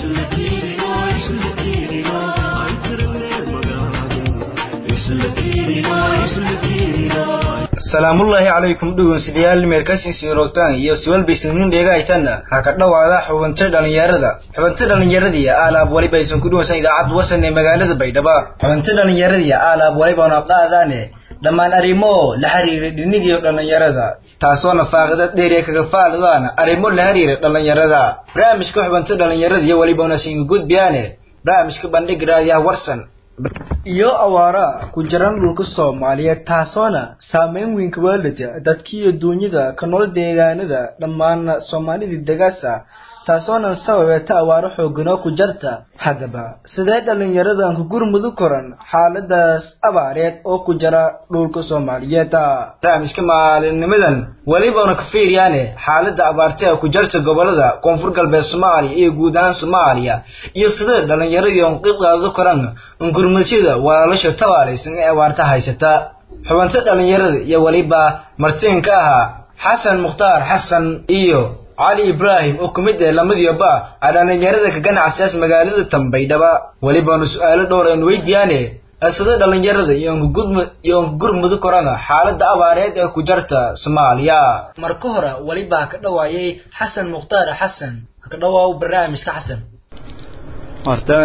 salaamullaahi calaykum dhegeystayaal meerkasiinsiin roogtaan iyo siwalbaysan dheegahaytanna ha ka dhowaada xubinta dhallinyarada xubinta dhallinyaradii aalaab waliba aysan ku dhawaysan idaacadda warsan ee magaalada baydhabo xubinta dhallinyaradii aalaab waliba naqaadaane dhammaan arrimo la xiriira dhinigiyo dhallinyarada taasoona faaqida dheeriya kaga faalidaan arrimo la xiriira dhallinyarada barnaamijka xubinta dhallinyarada iyo waliba unasiin gudbiyaane barnaamijka bandhig raadiyaha warsan iyo awaara ku jiran dhulka soomaaliyeed taasoona saameyn weyn ka waalida dadkiiyo duunyada ka nool deegaanada dhammaan soomaalidii degaasa taasoonan sababeeta awaaro xooganoo ku jarta haddaba sidee dhallinyaradan ku gurmudu koran xaaladaas abaareed oo ku jira dhulka soomaaliyeed barnaamijka maalinimadan welibana ka fiiriyaane xaalada abaarta ee ku jarta gobolada koonfur galbeed soomaaliya iyo guud ahaan soomaaliya iyo sidee dhallinyaradii on qeyb qaado koran gurmudyada walaalasha tabaalaysan ee abaarta haysata xubanta dhallinyarada iyo weliba martiin ka ahaa xasan mukhtaar xasan iyo cali ibraahim oo ku mid ah lamadiiba a dhallinyarada ka ganacsiyaas magaalada tambaydhaba welibaanu su-aalo dhowr aan weydiyaane sida dhallinyarada iyo onka gurmudu korana xaalada abaareed ee ku jarta soomaaliya marka hore welibaa ka dhawaayay xasan mukhtaar xasan ka dhawaaw barnaamijka xasan horta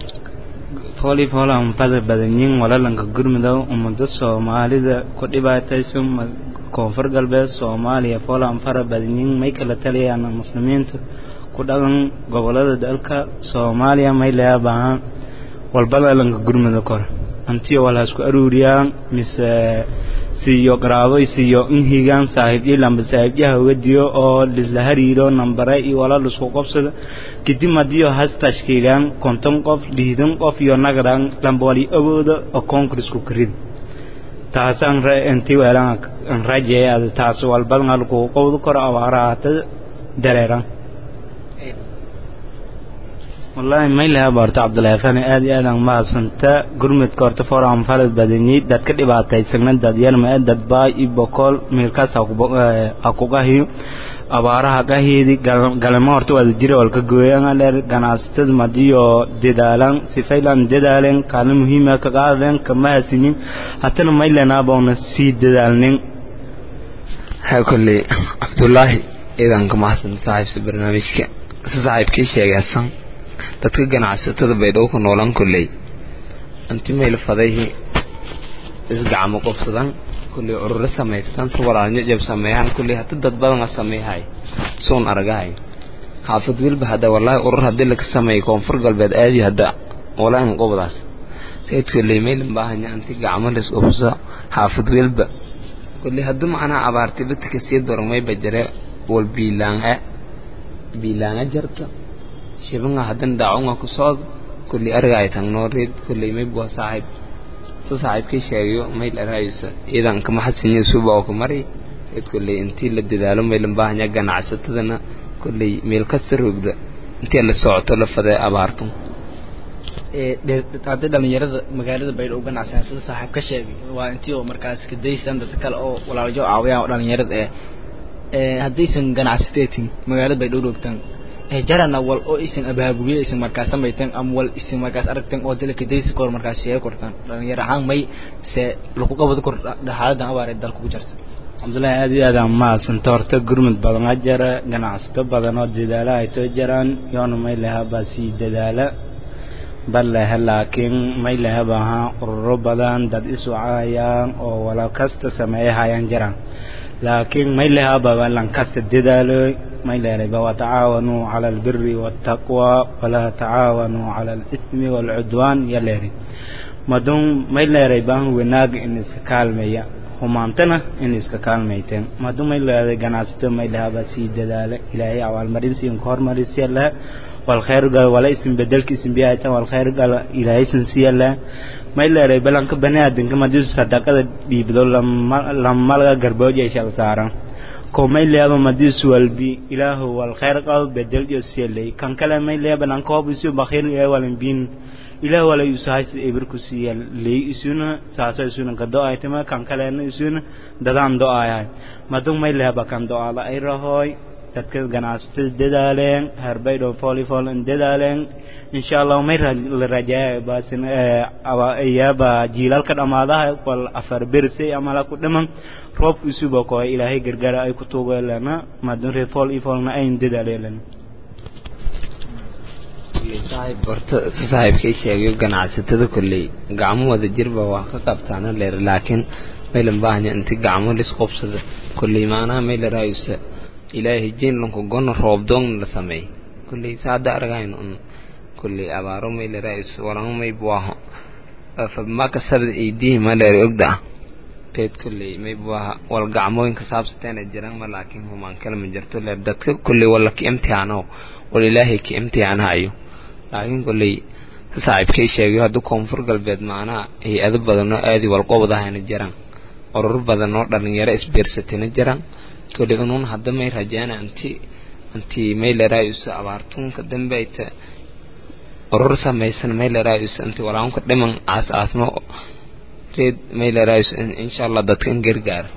fooli foolaan fada badanyiin walalanka gurmudow ummada soomaalida ku dhibaataysan koonfur galbeed soomaaliya foolaan fara badanyiin may kala taliyaan muslimiinta ku dhaqan gobolada dalka soomaaliya may laga baahan walbada lanka gurmudo kor antiyo wala isku aruuriyaan mise siyo qaraabo siyo inhigaan saaxiibyo lamba saaxiibyaha uga diyo oo lisla hariiro nambare iyo wala lisku qabsado kadib hadiyo has tashkiilaan konton qof liidan qof iyo nagaran lamba wali awooda oo koonkurisku karida taasaan intii weelaan rajeeya taas walbadan halku qowdu koro abaaraata dareeran wallaahi maylaha baarto cabdulaahi fani aad iyo aadaan mahadsanta gurmudka horta foran falad badanyi dad ka dhibaataysagna dad yarma dad baay iyo bokool meelkaas ha ku qahiyo abaaraha qahiidi galamo horta wada jira walka gooyana dheer ganacsatada madiyo dedaalan sifaylan dedaalen kaalin muhiima ka qaadeen kama hasinin hatana maylenaabawna sii dedaalnin haa kolley cabdulaahi ciidanka mahadsan saaxiibsa barnaamijka si saaxiibkii sheegaysan dadka ganacsatada baydhabo ku noolan kolley anti mayl fadayhi isgacmo qobsadan kolley ururo samaystan si walaalnyo jab sameeyaan kolley hadda dad badan sameeyhay soon aragahay xaafad wilba hadda wallaahi urur haddii laga sameeyay koonfur galbeed aadi hadda walaan qobdaas reed kolley mayl baahanya anti gacmo lis qobsa xaafad wilba kolley hadda macnaa abaartay dadka sii dormay bajare wal biilaanga biilaanga jarta shibanga hadan daacunga ku socod kulli ariga ay tagno reed kulli may bua saaxiib sa saaxiibkii sheegayo mayl araysa iidan kama xasinyo suba oo ku mari reed kulli intii la dadaalo maylan baahanya ganacsatadana kulli meel kasta roogda intii la socoto la faday abaarto hadda dhalinyarada magaalada baydhabo ganacsan sida saaxiib ka sheegay waa intii oo markaas ka daystaan dad kale oo walaalajo caawiyaan oo dhalinyarada eh haddaysan ganacsateetin magaalada baydhabo roogtaan jarana wal oo isin abaabuliye isin markaas samayteen ama wal isin markaas aragteen oo dalka daysi kor markaas sheega kortaan dhalinyaro ahaan may se lagu qabado kor xaaladan abaareed dalka ku jirta cabdullaahi aad iyo aadaan mahadsanta horta gurmud badan a jara ganacsato badan oo dadaala ay too jaraan yoona may laha baa sii dadaala bal lehe laakiin may lehe baaha ururo badan dad isucayaan oo wala kasta sameeyahayaan jaraan laakiin may leha baba lan kasta dadaaloy may leerayba watacaawanuu cala albiri waataqwa walaa tacaawanuu cala alithmi waalcudwaan ya leeray madun may leeray baan wanaag in iska kaalmeeya humaantana in iska kaalmayteen madun may leeday ganacsato may lehabaa sii dadaala ilaahay abaalmarinsi inka hormarisiya laha walkhayr gal wala isin bedelka isin biyahaytan walkhayr gal ilaahaysan siya laha may leeray balanka bani aadanka madisu sadaqada dhiibdo lamalaga garbooja shal saaran ko may leeba madiis walbi ilaahu wal khayr qab bedel yo sielay kan kale may leeba nan ko bisu bakhir ya walan bin ilaahu wala yusahay ibir ku siya lay isuna saasa isuna ka do aytama kan kale na isuna dadan do ayay madung may leeba kan do ala ay rahoy dadka ganacsatada dadaaleen herbaydhow volleyball in dadaaleen insha allah may la rajaaya baasin iyaaba jiilaalka dhammaadaha wal afar bersay amala ku dhiman roobka isuba koo ilaahay gargaara ay ku tuugeelana maadun reer volleyballna ayn dadaaleen saaxiib horta si saaxiibkay sheegayo ganacsatada kolley gacmo wada jirba waa ka qabtaana leer laakiin maylan baahanya inti gacmo lis qobsada kolley maanaha mayla raayusa ilaahay jeenlanku gona roobdoogna la sameey kolley saada argayn un kolley abaaro mayla raayusa walama may buaho fabmaka sabda iidihi ma leer ogda ah teed kolley may buaha wal gacmooyinka saabsateena jiran ma laakiin humaan kale ma jirto leer dadka kolley walla ki imtixaanow wal ilaahay ki imtixaanahayo laakiin kolley saaxiibkay sheegayo hadda koonfur galbeed macnaha hay-ado badanoo aadi walqobadahayna jiraan urur badanoo dhalinyaro isbiirsatayna jiraan kolley unuun hadda may rajaana anti anti may laraayusa abaartuunka dambe ayta urur samaysan may laraayusa anti walaanka dhiman aas aasmo reed may laraayusa insha allah dadkan gargaara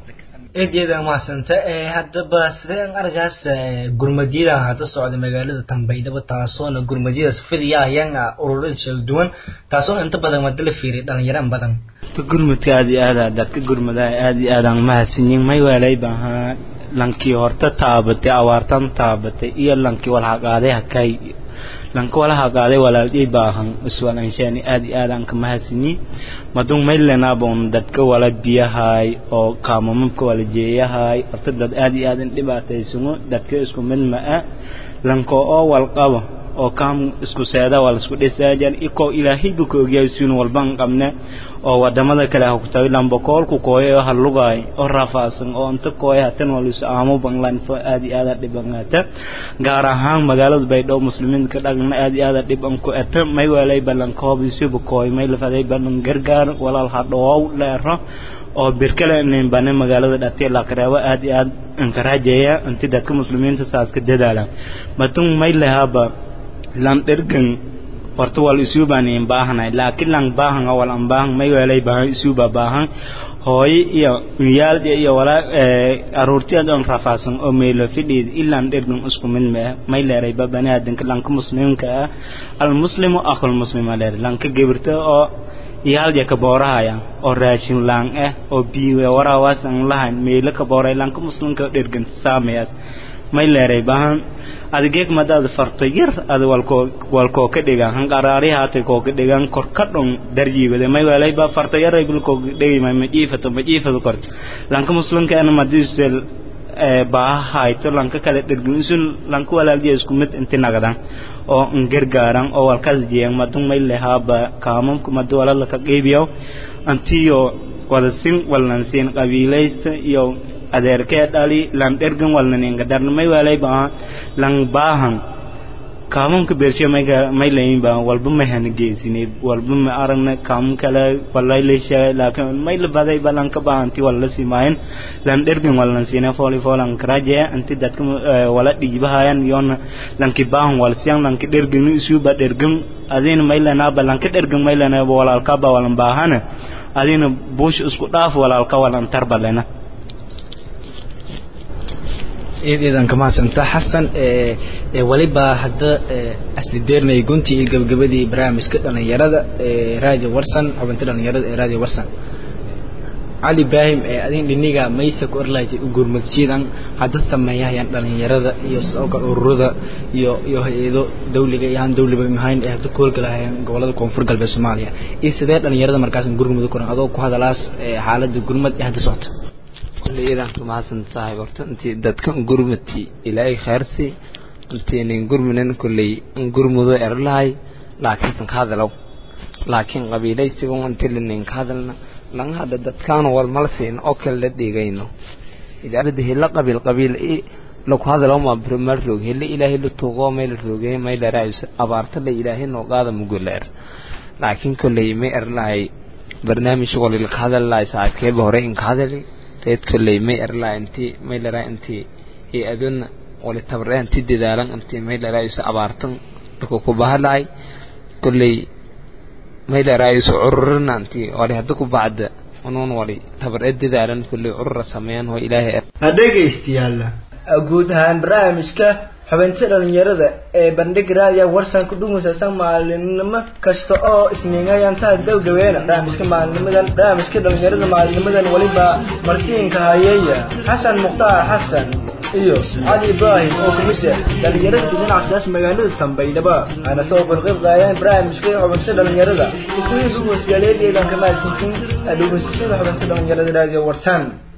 eedyada mahadsanta haddaba sideen argaas gurmadyadan hadda socda magaalada tambaydhaba taasoona gurmadyadaas fidiyahayaan ururada kala duwan taasoona inta badan wada la fiiriya dhalinyaraan badan gurmudka aad iyo aada dadka gurmadaha aad iyo aadaan mahadsanyin may waalay baahaa lankii horta taabatay awaartan taabatay iyo lankii walhaqaaday hakay lanka walaha qaaday walaaliyay baahan iswalanshaani aad iyo aadaan ka mahadsanyi madun maylenaabon dadka wala biyahay oo kaamamabka wala jeeyahay horta dad aad iyo aadan dhibaataysano dadka isku mid ma-a lanka oo walqabo oo kaam isku seeda waa laisku dhisaajan ikoo ilaahayba ka ogyahay siinu walban qabne oo wadamada kale ha ku tahay lambakoolku kooya oo halugaay oo rafaasan oo inta kooya hatan walisu aamo banglanfo aad iyo aada dhibangata gaar ahaan magaalada baydhabo muslimiinka dhagna aad iyo aada dhiban ku eta may walay balankoob isuba kooy may lafaday balan gargaar walaal hadhoow leero oo birkale ninbane magaalada dhatiya laqreebo aad iyo aad inkarajeeya inti dadka muslimiinta saaska dadaala matun may lahaaba lan dhergan horta wal isuubaan in baahanay laakiin lan baahan wal an baahan may weelay baahan isuuba baahan hooyo iyo yaaldi iyo wala aruurtiyaad on rafaasan oo meelo fidhiid ilaan dhergan isku mid mee may leeray ba baniaadanka lanka muslimka ah almuslimu akhul muslima leer lanka gebirta oo yaalja ka boorahaya oo raashin laan ah oo biiwe waraawasan lahayn meelo ka booray lanka muslimka dhergan saameyaas may leeray baahan adigeeg madaad farto yar ada walkoo walkoo ka dhigan hanqaraari haatay koo ka dhigan kor ka dhon darjiibade may walay ba farto yar ay bilkoo dhigi may majiifato majiifadu kor lanka muslimka ana madisel baaha hayto lanka kale dhergin isun lanka walaaljiya isku mid inti nagadan oo ngargaaran oo walkaas jiyan madun may lehaaba kaamamka madu walala ka qeybiyo antiyo wada sin walnan siin qabiilaysta iyo adeerkee dhali lan dhergan walnaninga darnamay walay baa lan baahan kaamamka beershe mayga may layin baa walba ma hana geesineed walba ma aragna kaamam kale walay leesha laakiin may la baday ba lan ka baahanti wala simaayin lan dhergan walnan siina fooli foolan karaje anti dadka wala dhiibahayan yoona lanki baahan wal siyan lanki dhergan isuba dhergan adina may lana ba lanka dhergan may lana walaalka ba walan baahana adina buush isku dhaaf walaalka walan tarbalena eedeedan ka mahadsanta xasan weliba hadda asli deernay guntii iyo gabagabadii barnaamijka dhalinyarada ee radio warsan xubinta dhalinyarada ee radio warsan cali ibraahim ee adin dhiniga maysa ku orlaytay u gurmadsiidan hadda sameeyahayaan dhalinyarada iyo sidoo kale ururada iyo iyo hay-ado dawliga iyo aan dawliba ahayn ee hadda ku howlgalahayaan gobolada koonfur galbeed soomaaliya iyo sidee dhalinyarada markaas gurmud kuran adoo ku hadalaas xaaladda gurmad ee hadda socota kulley idan ka mahadsan tahay horta intii dadkan gurmati ilaahay khayrsi intaynan gurminan kulley in gurmudo erlahay laakiinsan ka hadalow laakiin qabiilaysiga inti linayn ka hadalna laga hadha dadkaanu wal mala siin oo kale la dhigayno idaarada hela qabiil qabiil i laku hadalow ma primar roog hela ilaahay la tuuqoo may la roogay may la raayusa abaarta la ilaahay noo qaada muguleer laakiin kulley may erlahay barnaamij walil ka hadalahay saaxiibkeeba hore in ka hadali reed kolley may erlaa intii may laraa intii iyo aduna wali tabaree intii dadaalan intii may laraayusa abaartan dhulka ku bahalaay kolley may laraayusa cururina intii wali hadda ku bacda unuun wali tabaree dadaalan kolley curura sameeyaan oo ilaahay dhegaystayaal guud ahaan barnaamijka xubinta dhalinyarada ee bandhig raadiya warsan ku dhugusaysan maalinimo kasta oo isniingayantaha gabgabeena barnaamijka maalinimadan barnaamijka dhalinyarada maalinimadan weliba martiinka hayeeya xasan mukhtaar xasan iyo cali ibraahim oo kamid ah dhalinyarada dhinacasaas magaalada tambaydhaba aana soo qurqib qaadeen barnaamijka xubinta dhalinyarada isagii dhugusyaaleedeedan ka mahadsantiin dhugusashada xubinta dhalinyarada raadiyo warsan